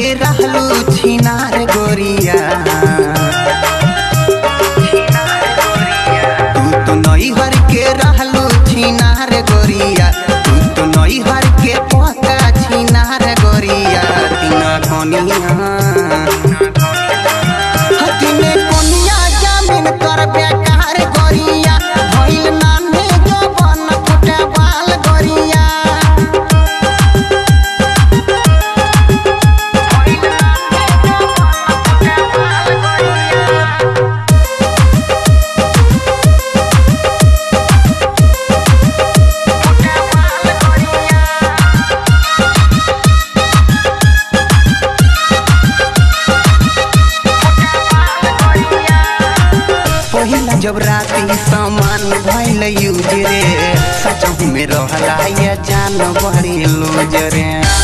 के रहलू छिनार गोरिया तू तो नैहर के रहलू छिनार गोरिया तू तो नैहर के पका छिनार गोरिया तिना कोनिया हतिने कोनिया जामिन कर बेकार गोरिया भइल नाने जवन फुटे बाल गोरिया पहिला जब राती सामान भइल यूज रे सचहु में रहला या जान बड़ी लूज रे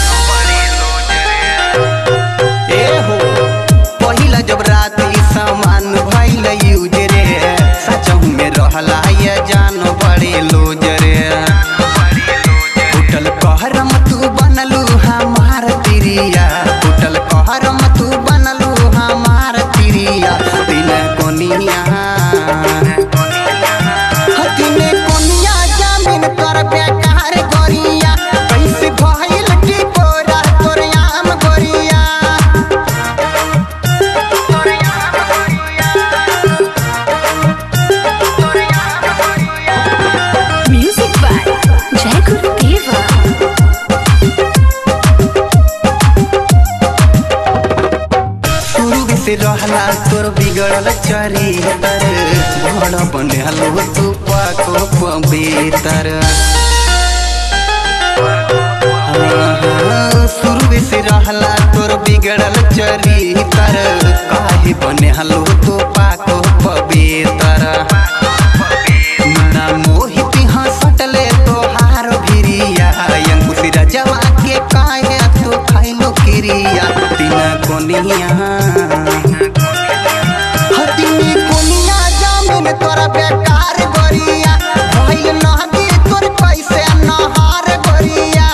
ए हो पहिला जब राती सामान भइल यूज रे सचहु में रहला या जान बड़ी लूज रे टूटल कहरम तू बनलू हमार तिरिया टूटल कहरम तू बनलू हमार तिरिया तिन कोनिया हतिने कोनिया जामिन कर बेकार गोरिया कैसे भइल की कोरा तोर आम गोरिया Music by Jai Guru Deva. शुरू से रहला तोर बिगड़ल चरितर बड़ बनलो तू पाको पवित्र शुरू से रहला तोर बिगड़ल चरितर काहे बने हलो तू पाको पवित्र ना मोहित हंसटले तोहार भिरिया अंकुश रजवा के काहे तू खाइलो किरिया तीन कोनिया हतिनी कोनिया जामिन तोरा बेकार गोरिया भइल नहदी तोर पैसे नहार गोरिया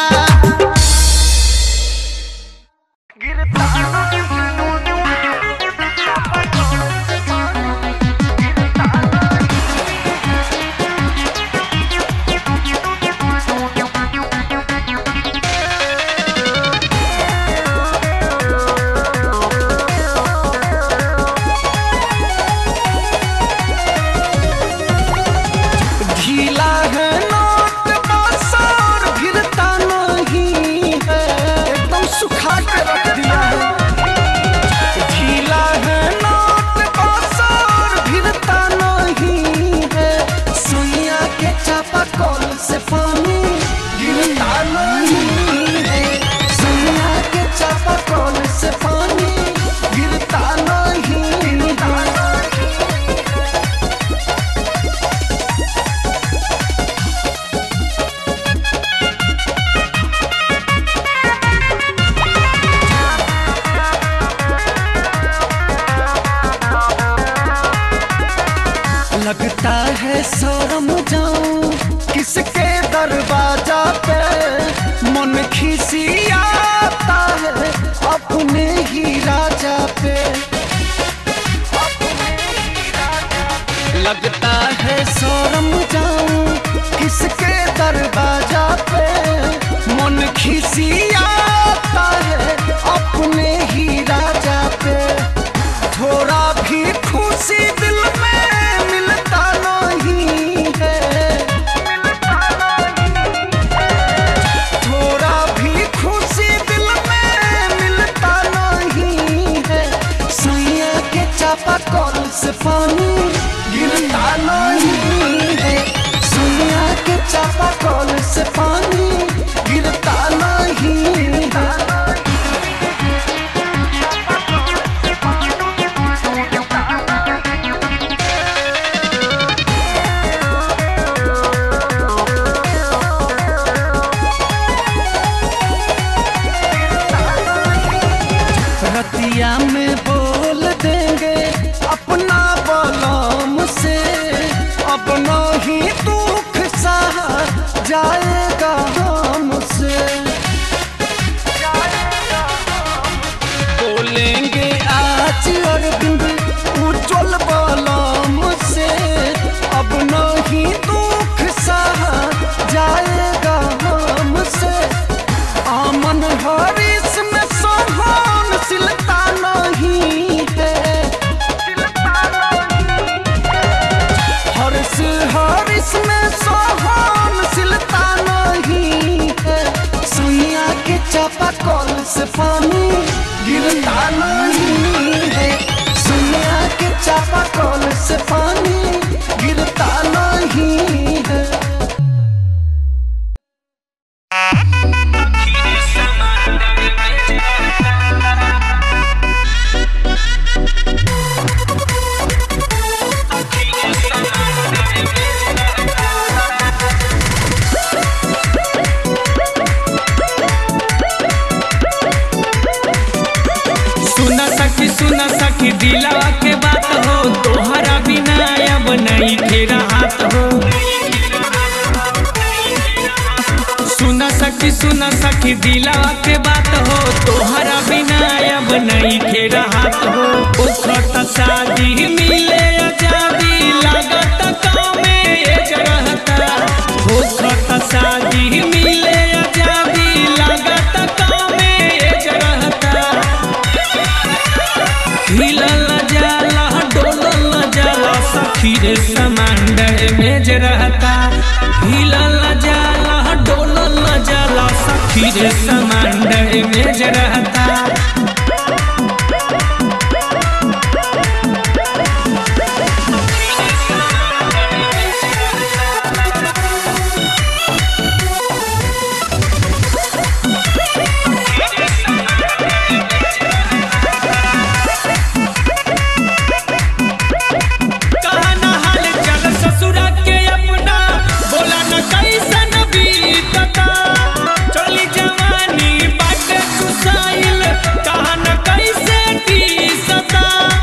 ढीला है नोट बाजार गिरता नहीं है एकदम सुखा के रख दिया है ढीला है नोट बाजार गिरता नहीं है सुइया के चापा कॉल से पानी गिरता नहीं है सुइया के चापा कॉल से पानी गिरता नहीं है लगता है शर्म जाऊं किसके दरवाजा पे मन खिसियाता है अपने ही राजा पे लगता है शर्म जाऊं किसके दरवाजा पे मन खिसियाता है अपने ही राजा पे थोड़ा भी खुशी दिल में मिलता नहीं है थोड़ा भी खुशी दिल में मिलता नहीं है सुइया के चापा कॉल से पानी गिरता नहीं है सुइया के चापा कॉल से पानी गिरता नहीं है रतिया में बोल देंगे अपना बलम से अपना ही दुख सहा जाएगा हमसे चापा कल से पानी गिरता नहीं है सुनिया के चापा कल से पानी गिरता नहीं है सुन सखी सुन सखी दिलवा के बात हो तोहरा बिना अब नहीं फेरा हाथ हो सुन सखी सुन सखी दिलवा के बात हो तोहरा बिना अब नहीं फेरा हाथ हो उखत शादी मिले अजाबी लागत गाँव में एक रहता उखत शादी मिले अजाबी लागत गाँव में एक रहता हिलल जाला डोलल जाला सखी रे समांडर में जे रहता हिलल जाला डोलल जाला सखी रे समांडर में जे रहता कहना हाल चल ससुरा के अपना बोला न कैसन बीतता चली जवानी बाटे चुसाइल कहन कैसे टीसता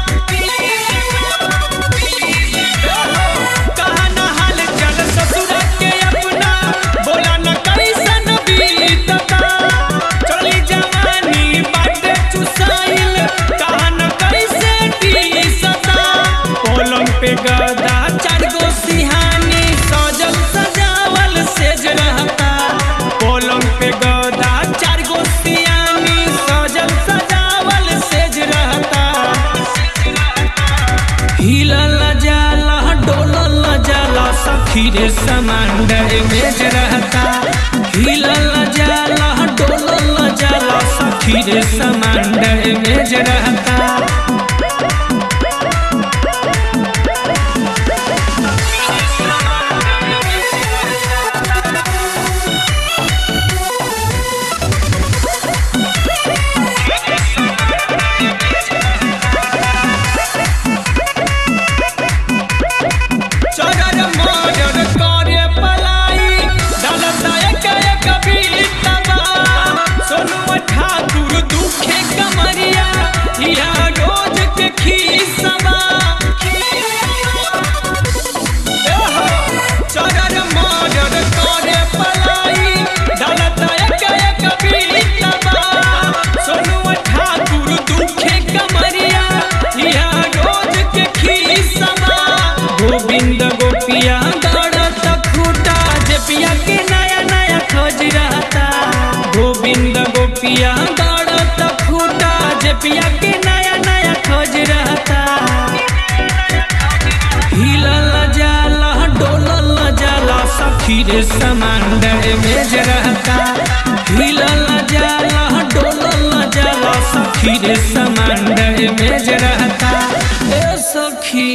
कहना हाल चल ससुरा के अपना बोला न कैसन बीतता चली जवानी बाटे चुसाइल कहन कैसे टीसता पलंग पे गदा चार गो सिहानी सजल सजावल सेज रहता पलंग पे गदा चार गो सिहानी सजल सजावल सेज रहता हिलल जाला डोलल जाला सखी रे समांडर मेज रहता हिलल जाला डोलल जाला सखी रे समांडर मेज रहता चगर मगर करे पलाई दलता एक एक बीतबा सोनू ठाकुर दुखे कमरिया या रोज के खीसबा एहो, चगर मगर करे पलाई दलता एक एक बीतबा सोनू ठाकुर दुखे कमरिया या रोज के खीसबा गोविंद गोपिया दौड़त खूटा जे पिया के नया नया खोज रहता गोविंद गोपिया दौड़त खूटा जे पिया के नया नया खोज रहता हिलल जाला डोलल जाला सखी रे समांडर में जे रहता हिलल जाला डोलल जाला सखी रे समांडर में जे रहता ए सखी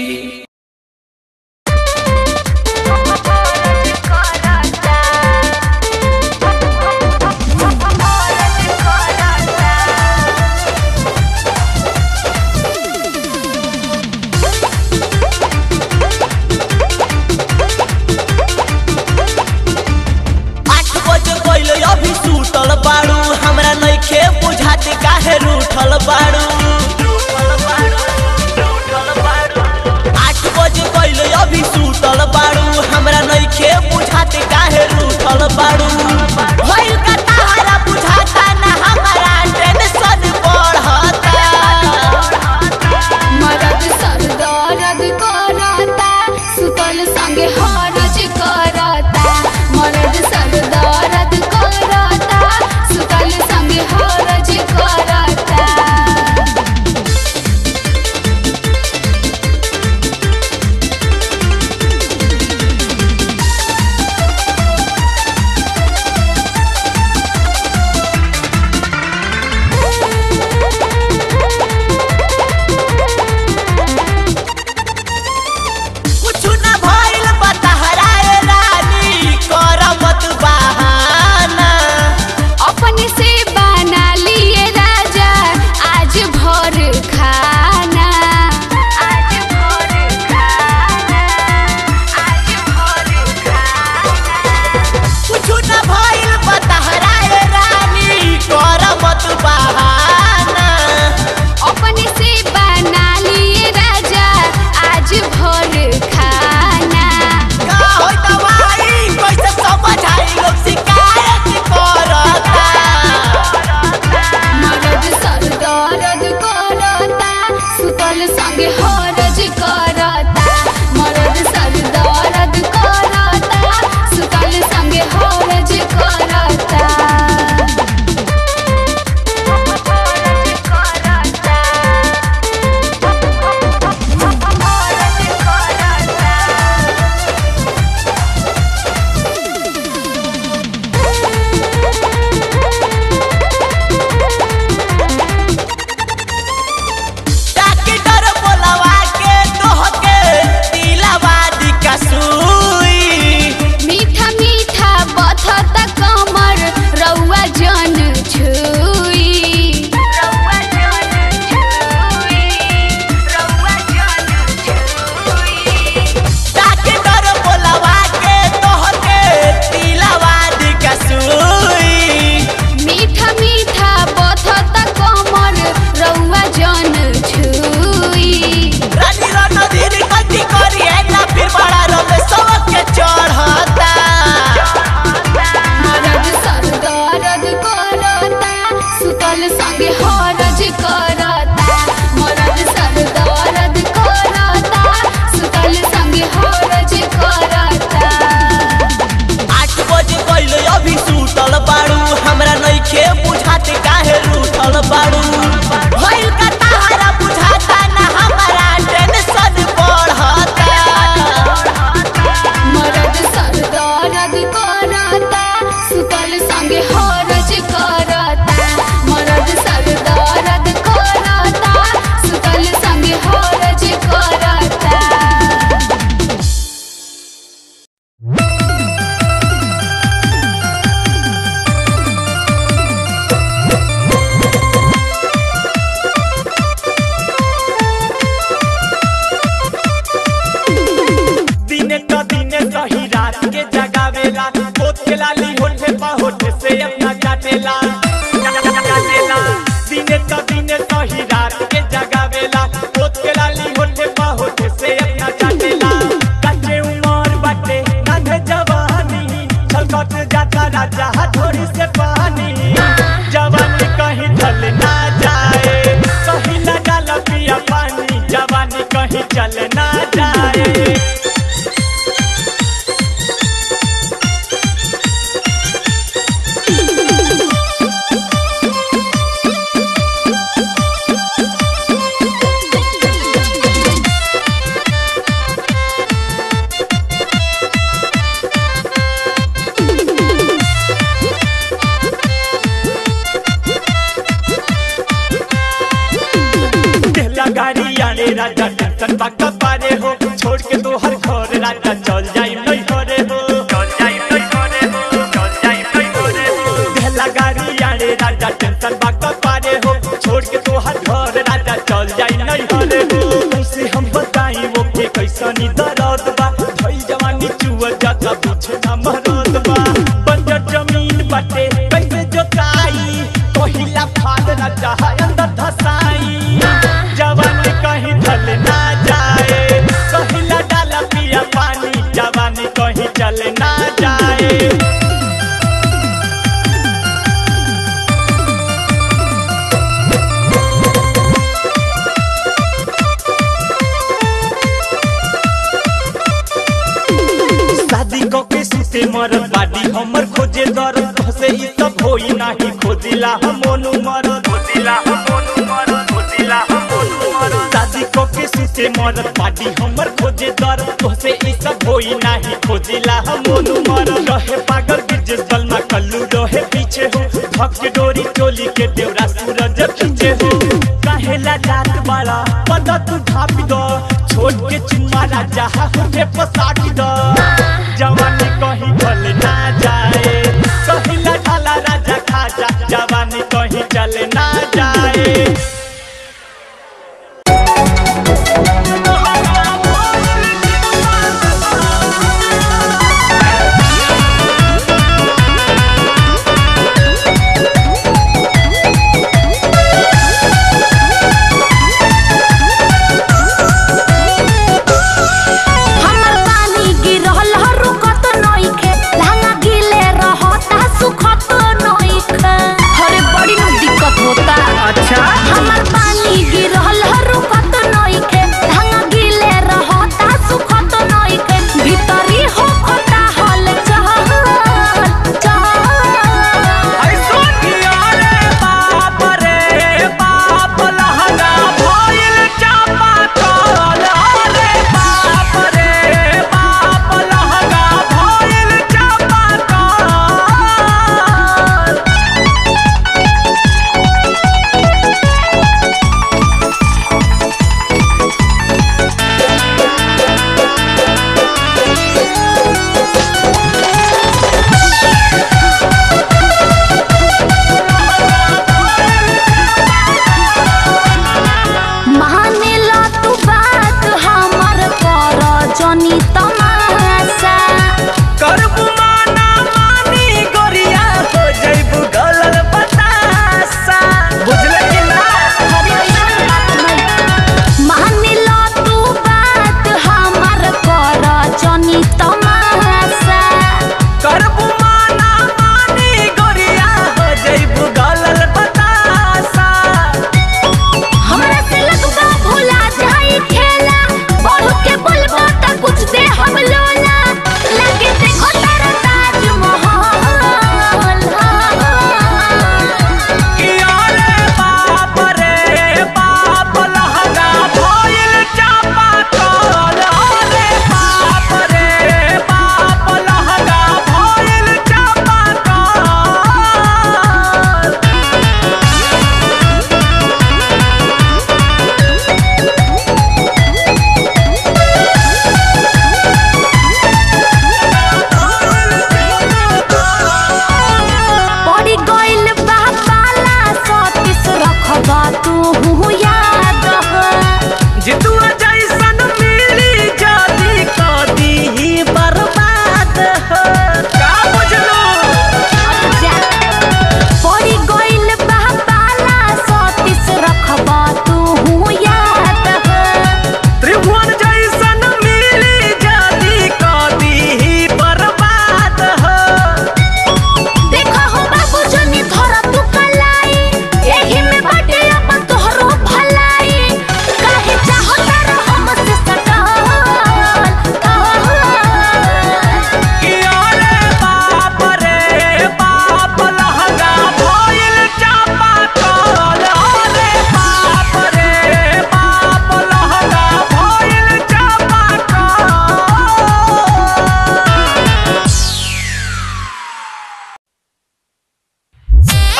आठ बजे पहले अभी सुतल बाड़ू हमरा नइखे बुझाते काहे रूठल बाड़ू सुतल संगे हरज करता मरद सर दर्द करता सुतल संगे हरज करता आठ बजे पहले अभी सुतल बाड़ू हमरा नइखे बुझाते काहे रूठल बाड़ू भइल का तारा बुझाता ना हमारा टेंशन बढ़ता मरद सर दर्द करता सुतल संगे हरज करता मरद सर दर्द करता सुतल संगे हरज करता दिने क दिने सही रात के जगावेला होठ के लाली होठे पा होठे से अपना काटेला काटेला दिने क दिने सही रात के जगावेला होठ के लाली होठे पा होठे से अपना काटेला कच्चे उमर बाटे नान्हे जवानी छलकत जाता राजा हथोड़ी से पानी जवानी कहीं ढल ना जाए कहीं ना डाल पिया पानी जवानी कहीं चल ना जाए देहला गाड़ी आने राजा टेंशन बाका पारे हो छोड़ के तो हर घर राजा चल जाई नहीं करे हो चल जाई नहीं करे हो चल जाई नहीं करे हो देहला गाड़ी आने राजा टेंशन बाका पारे हो छोड़ के तो हर घर राजा चल जाई नहीं करे हो कैसे हम बताई वो के कैसनी दर्द बा भई जवानी चुआ जाता पूछे ना मरद बा बंजर जमीन बाटे कैसे जोताई पहिला फाद राजा है अंदर धसाई जवानी कहीं ढल ना जाए पहिला डाला पिया पानी जवानी कहीं चल ना जाए शादी को के सुते मर बाडी हमर खोजे दर से ई सब होई नाही खोजिला हम मोनू मर खोजिला हम मोनू मर खोजिला हम मोनू मर शादी को के सुते मर बाडी हमर खोजे दर से ई सब होई नाही खोजिला हम मोनू मर रहे पागल गिरजे सलमा कल्लू रहे पीछे हो भक्त डोरी चोली के देवरा सूरज खींचे हो काहेला जात वाला पता तू ढाप दो छोड़ के चुम्मा राजा होठे पसाट दो जवानी कहीं ढल ना जाए कहिला ढाला राजा खाजा जवानी कहीं चल ना जाए हमर पानी गिरल रुकत नइखे लहंगा गिले रहता सुख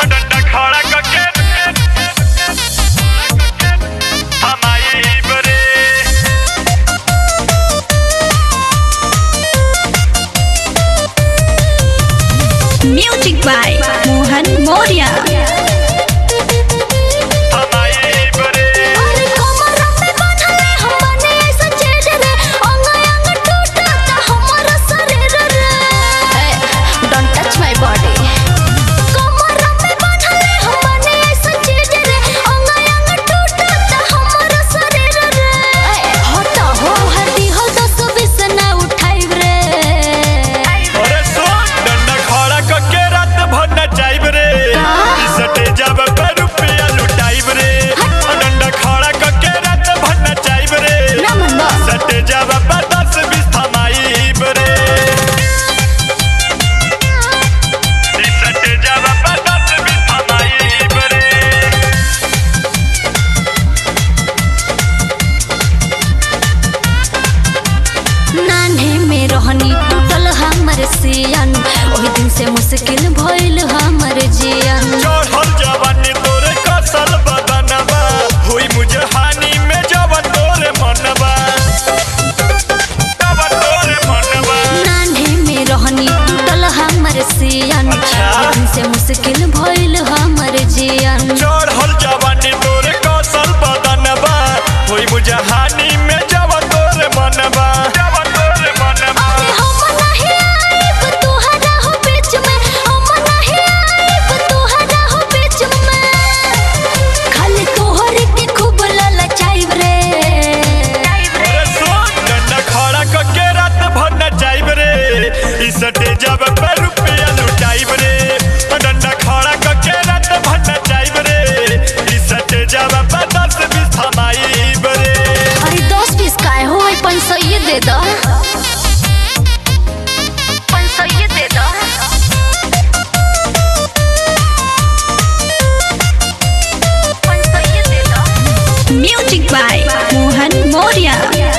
डंडा खड़ा करके हमारी बरे Music by Mohan Moria. हमारी बरे अरे कमर में बांधले हम बने ऐसा चेज रे अंग अंग टूटता हमर शरीर रे डोंट टच माय बॉडी कमर में बांधले हम बने ऐसा चेज रे अंग अंग टूटता हमर शरीर रे हट हो हदी हो दस बीस ना उठाई रे अरे सुन डंडा खड़ा करके रात भर नचाइब रे सटे जब पे रुपया लुटाइब रे डंडा खड़ा करके रात भर नचाइब रे ना मन बा सटे जब पे दस बीस थमाइब रे सटे जब पे दस बीस थमाइब रे नान्हे में रहनी टूटल हमर सियन ओही दिन से मुश्किल भइल हमर जियन चढ़ल जवानी तोरे कसल बदनबा हुई मुझे हानि में जवन तोरे मनबा जवन तोरे मनबा नान्हे में रहनी टूटल हमर सियन अच्छा। ओही दिन से मुश्किल भइल हमर जियन चढ़ल जवानी तोरे कसल बदनबा हुई मुझे हानि में जवन तोरे मनबा जवन तोरे मनबा अरे हम नहीं आइब तुहरा हो बीच में हम नहीं आइब तुहरा हो बीच में खाली तोहरे के खूब ललचाइब रे अरे सुन डंडा खड़ा करके रात भर नचाइब रे ई सटे जब पे रुपया लुटाइब रे डंडा खड़ा करके रात भर नचाइब रे ई सटे जब पे दस बीस थमाइब रे अरे दस बीस काय हो पैसा ये दे दो पैसा ये दे दो पैसा ये दे दो Music by Mohan Moria.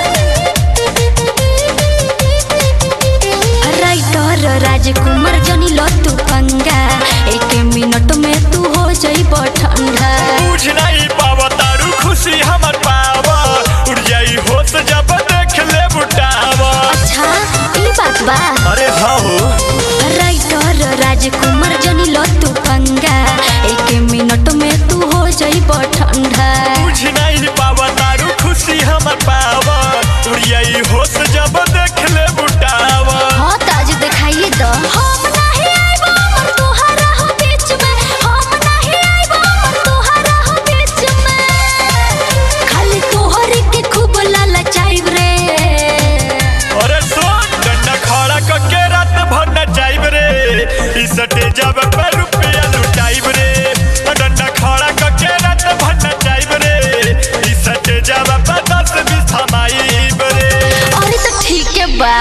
Writer Rajkumar जनी लतू पंगा एक मिनट में तू हो जाइब ठंडा बुझ नहीं पावा तारू खुशी हमर पावा उड़ जाई होश जब देख ले बुटावा अच्छा ई बात बा अरे हाँ हो राइटर राजकुमार जनी लतू पंगा एक मिनट में तू हो जाइब ठंडा बुझ नहीं पावा तारू खुशी हमर पावा उड़ जाई होश जब देख ले बुटावा हाँ ताज दिखाइए दो हम नहीं आइब अमर तोहरा हो बीच में हम नहीं आइब अमर तोहरा हो बीच में खाली तोहरे के खूब ललचाइब रे अरे सुन डंडा खड़ा करके रात भर नचाइब रे ई सटे जब पे रुपया लुटाइब रे डंडा खड़ा करके रात भर नचाइब रे ई सटे जब पे दस बीस थमाइब रे अरे तो ठीक है बा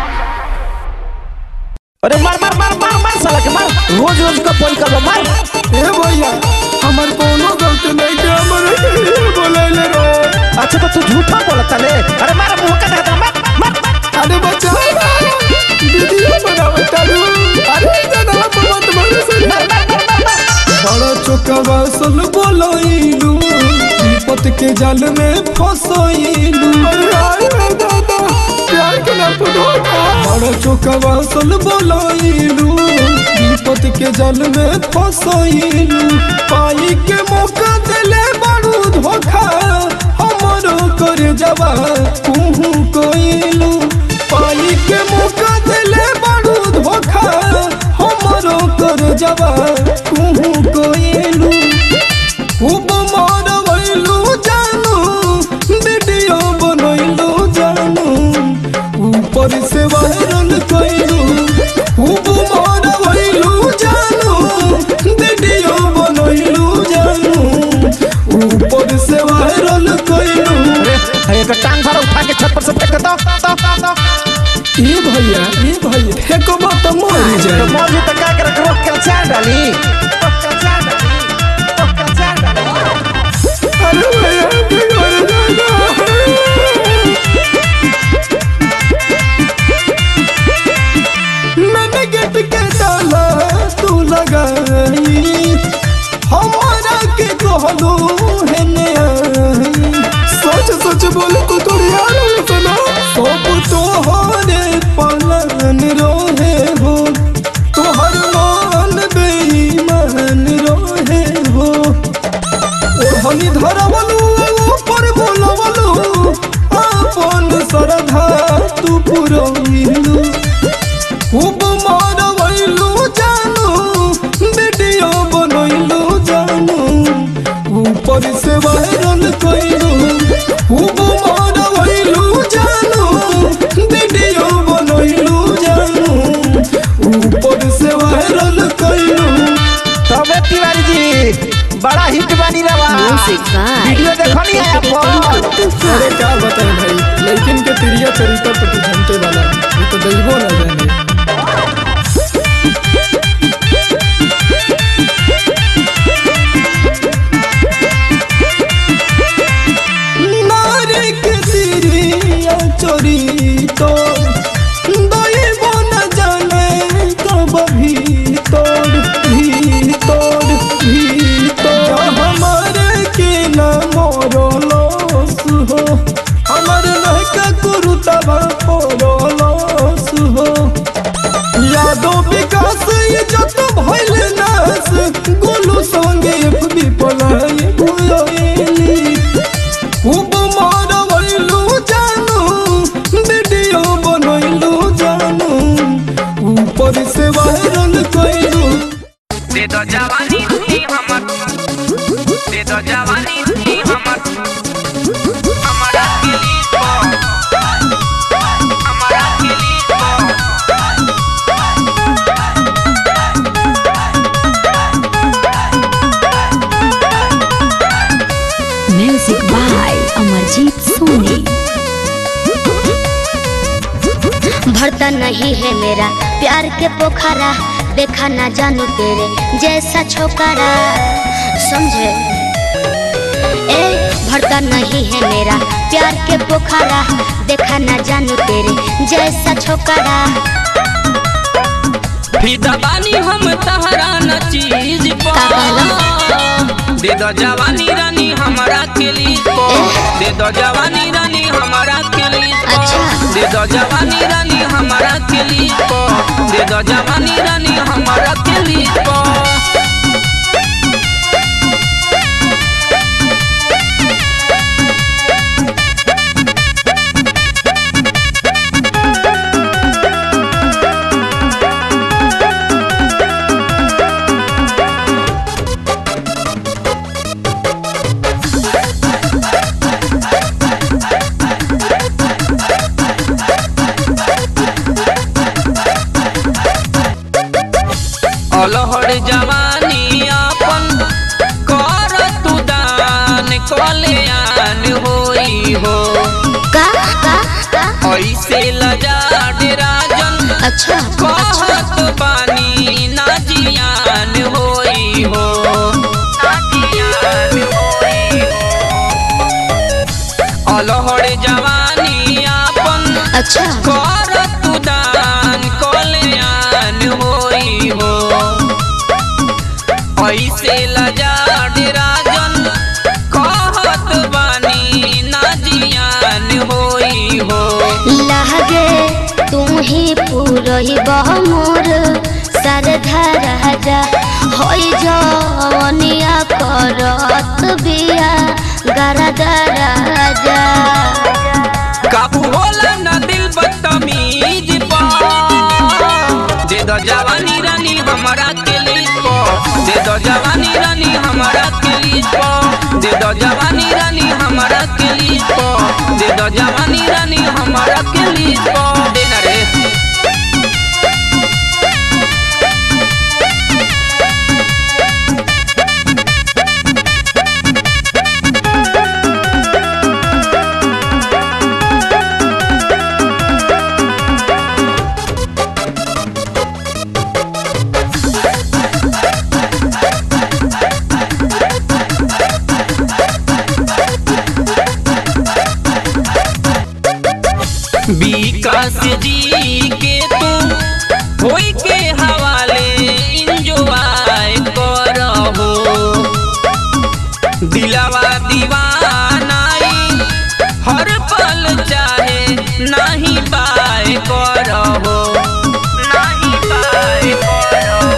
अरे मार मार मार मार मार साला के मार रोज रोज का पोल कर मार ए भैया हमर कोनो गलती नहीं के हमर बोलैले रो अच्छा तो तू झूठा बोलता ले अरे मार मुंह का देखा मार मार अरे बच्चा वीडियो बनावत तारू अरे जना मत मारे से बड़ा चोकवा सल बोलइलू विपत के जाल में फसइलू अरे हाय रे दादा प्यार के नाम पे धोखा बड़ा चोकवा सल बोलइलू विपत के जाल में फसइलू पाई के मौका देले बारू धोखा हमरो कर जवा कुहू कोइलू पाई के मौका देले बारू धोखा हमरो कर जवा कुहू कोइलू खूब मारवैलू जानू वीडियो बनैलू जानू ऊपर से वायरल कैलू खूब मारवैलू जानू वीडियो बनैलू जानू ऊपर से वायरल कैलू अरे एक टांग भरा उठा के छत पर से फेंक दो दो दो दो ये भैया ये भैया फेंको बात मर तो जाए मौजी तो का कर रोक के चार डाली रोक के चार डाली रोक के चार डाली अरे भैया बिगड़ जाएगा मैंने गेट के ताला तू लगाई कहलू हेने आई सच सच बोले तो तोरे यार सुना सब तोहरे पलन रोहे हो तोहर मान बेईमान रोहे हो ओढ़नी धरवलू ऊपर बोलवलू अपन श्रद्धा तू पुरैलू खूब मारवैलू जानू वीडियो बनैलू जानू ऊपर से वायरल कैलू खूब मारवैलू जानू वीडियो बनैलू जानू ऊपर से वायरल कैलू तबे तिवारी जी बड़ा हिट बनी रहा वीडियो देखनी है आप अरे क्या बताएं भाई लेकिन के तिरिया चरित्र पर तू जानते वाला ये तो दैवो ना जाने नारी के तिरिया चोरी तो दैवो न जाने कब भी तोड़ भी तोड़ भी तोड़ हमारे के न मोरलोस हो हमर लहका कुरुतबा पोरलोस हो यादो विकास ये जत भइल नास गोलू संगे एफबी पलाई भुयोली खूब मारवैलू जानू वीडियो बनैलू जानू ऊपर से वायरल कैलू दे दो जवानी ही हमर दे दो जवानी ही हमर हमारा के लिए हमारा के लिए म्यूजिक बाय अमरजीत सोनी भरता नहीं है मेरा प्यार के पोखरा देखा ना जानू तेरे जैसा छोकरा समझे ए भरता नहीं है मेरा प्यार के पोखरा देखा ना जानू तेरे जैसा छोकरा फिदा बानी हम तहरा न चीज का कहला? दे दो जवानी रानी हमारा के लिए दे दो जवानी रानी हमारा के लिए अच्छा। दे दो जवानी रानी हमारा के लिए दे दो जवानी रानी हमारा के लिए अलहर जवानी अपन कर तू दान कल्याण होई हो का का का ऐसे लजाड राजन अच्छा कहत बानी ना जियान होई हो ना जियान होई हो। अलहर जवानी अपन अच्छा कर तू दान कल्याण होई हो ऐसे लजाड राजन कहत बानी ना जियान होई हो लहगे तू ही पूरही बह मोर सरधा राजा होई जवनिया करत बिया गरदा राजा काबू होला ना दिल बदतमीज पा दे दो जवानी रानी हमारा के लिए दे दो जवानी रानी हमारा के लिए दे दो जवानी रानी हमारा के लिए दे दो जवानी रानी हमारा के लिए देना रे विकास जी के तू होई के हवाले इंजॉय करहो दिलावा दीवानाई हर पल चाहे नहीं पाए करहो नहीं पाए करहो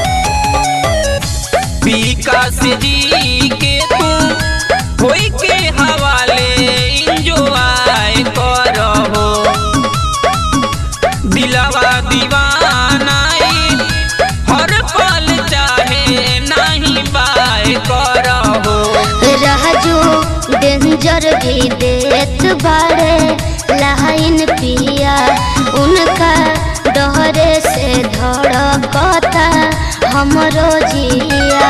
विकास जी के तू होई के हवाले इंजॉय करहो दिलावा दीवानाई हर पल चाहे नहीं पाए करहो राजू डेंजर भी देत बाड़े लाइन पिया उनका डहरे से धड़कता हमरो जिया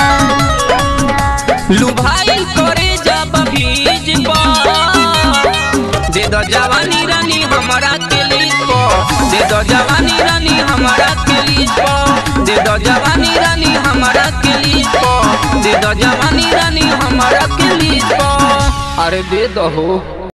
लुभाई करे जब भीज पा दे दो जवानी रानी हमारा के लीज पो दे दो जवानी रानी हमारा के लीज पो दे दो जवानी रानी हमारा के लीज पो दे दो जवानी रानी हमारा के लीज पो अरे दे दो हो